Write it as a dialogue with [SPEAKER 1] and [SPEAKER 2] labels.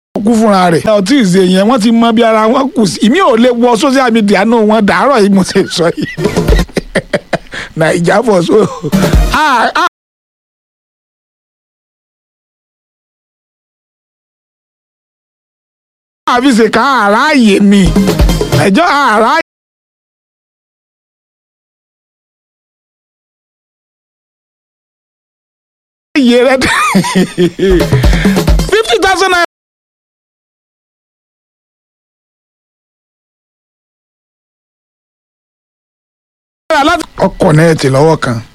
[SPEAKER 1] kú fúnra rẹ̀. ọtí ìṣe yẹn wọ́n ti mọ bí ara wọn kù sí ìmí ò lè wọ social media náà wọn dàárọ̀ yìí mo ṣe sọ yìí naija for so. Ah, ah. àfi ṣe ká àráàyè ni ẹjọ́ àráàyè. iye rẹ fifty thousand naira. ọkọ̀ náà ti lọ́wọ́ kan